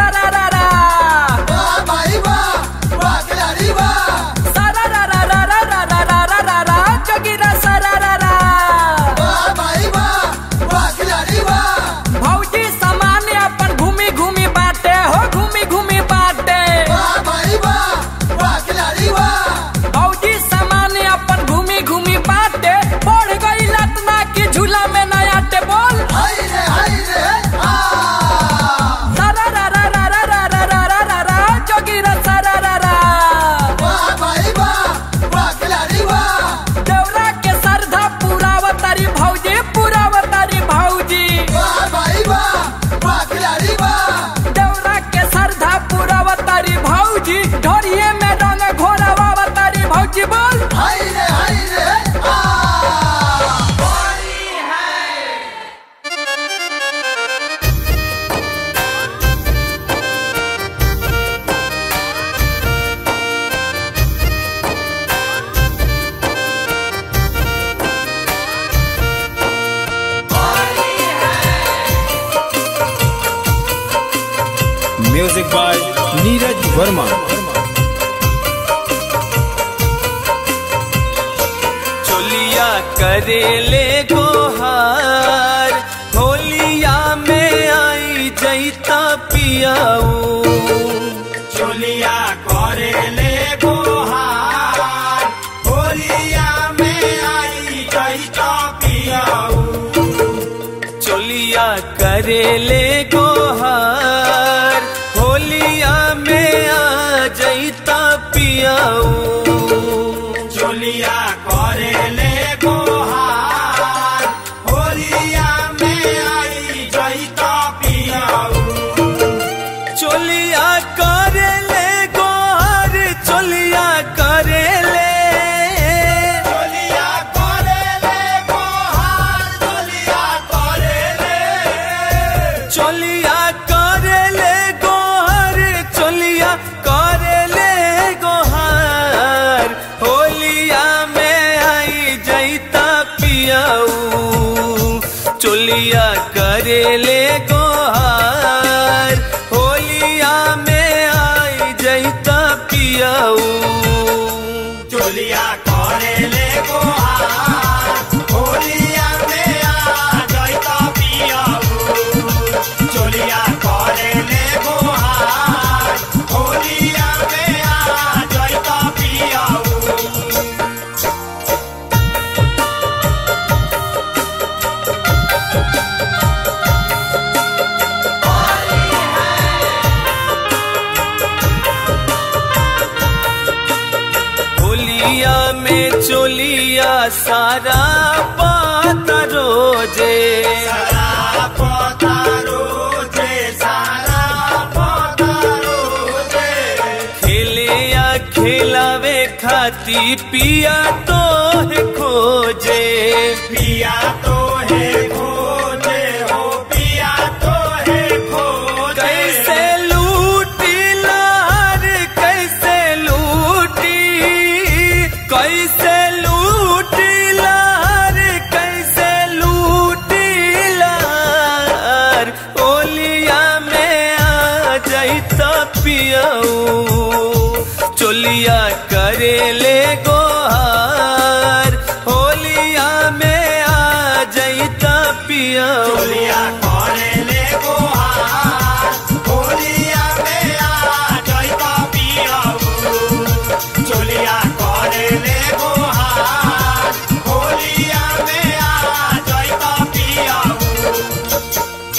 सारा रा रा वाह भाई वाह वाह खिलाड़ी वाह सारा रा रा रा रा रा रा रा रा रा रा जोगिरा सारा रा रा वाह भाई वाह वाह खिलाड़ी वाह भौजी सामान्य अपन घूमी घूमी बाटे हो घूमी घूमी बाटे वाह भाई वाह वाह खिलाड़ी वाह भौजी सामान्य अपन घूमी घूमी बाटे बढ़ गई लतना की झूला में नया टेबल हाय रे हाय रे आ सारा रा रा रा रा रा रा रा रा रा रा जोगिरा सारा रा रा वाह भाई वाह वाह खिलाड़ी वाह देवरा के सरधा पुरावतारी भौजी पुरावतारी भौजी वाह भाई वाह वाह खिलाड़ी वाह देवरा के सरधा पुरावतारी भौजी ढोरिए में रंग घोरावतारी भौजी बोल हाय रे हाय रे आ म्यूजिक बाय नीरज वर्मा चोलिया करेले गोहार होलिया में आई जैता पियाऊ चोलिया करेले गोहार होलिया में आई जैता पियाऊ चोलिया करेले गोहार होलिया में आ जैता पियाऊ चोलिया करेले गोहार होलिया में आई जैता पियाऊ चोलिया करेले गोहार चोलिया करेले चोलिया करेले गोहार चोलिया करेले चोलिया करेले गोहार चोलिया करेले गोहार होलिया में आई जैता पियाऊ चोलिया करेले गोहार होलिया में आई जैता पियाऊ चोलिया करेले गोहार होलिया में आ जैता पियाऊ चोलिया करेले गोहार होलिया में आ जैता पियाऊ होलिया में चोलिया सारा बात रोजे सारा पतारो जे सारा पतारो जे खेले या खेलावे खाती पिया तो है खोजे पिया तो है खोजे हो पिया तो है खोजे कैसे लूटी लार कैसे लूटी कैसे लूटी लार कैसे लूटी लार ओलिया में आ जाइता पियाऊ चोलिया करेले गोहार होलिया में आ जाइता पियाऊ चोलिया करेले गोहार होलिया में आ जैता पियाऊ चोलिया करेले गोहार होलिया में आ जैता पियाऊ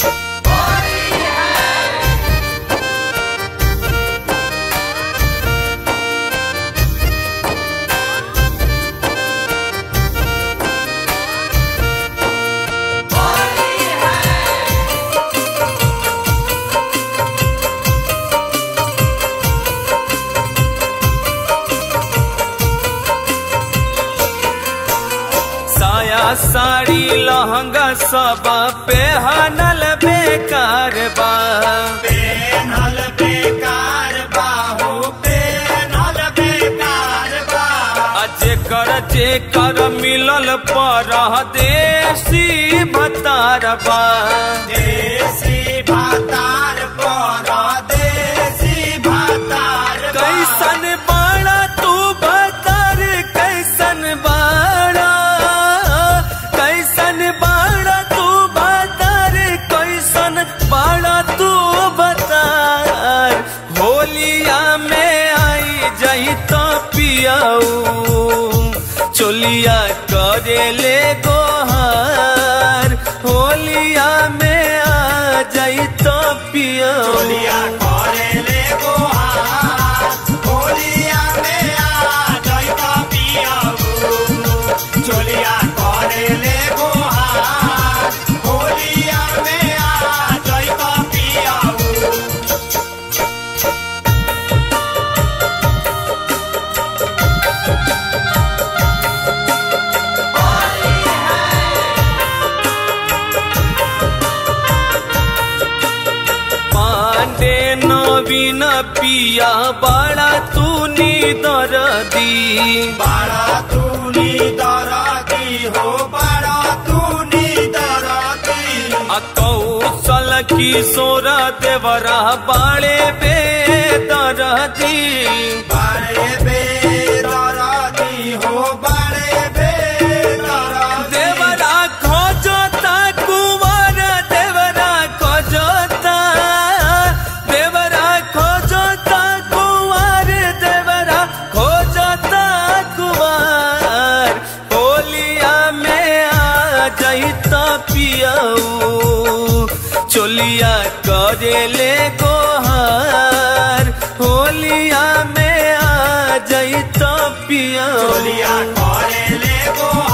साया साड़ी लहंगा सब पहनल बेकार बा पेनल बेकार बा हो पेनल बेकार बा जेकर जेकर मिलल पर देसी भतार बा देसी भातार पर करेले गोहार होलिया में आ जाई तो पिया चोलिया करेले गोहार होलिया में आ जइता पियाऊ चोलिया करेले गोहार होलिया में आ जइता पियाऊ पांडे नवीन पिया बड़ा तू नी दरदी बाड़ा तूनी दराती हो बाड़ा तूनी दराती आ कौशल किशोर देवरा बाड़े बे दरदी बाड़े बे दराती हो बाड़े बे दराती देवरा खोजता कुंवर देवरा खोजता देवरा खोजता कुंवर देवरा खोजता कुंवर होलिया में आ जाइता पियाऊ चोलिया करेले गोहार होलिया में आ जाइता पियाऊ चोलिया करेले गोहार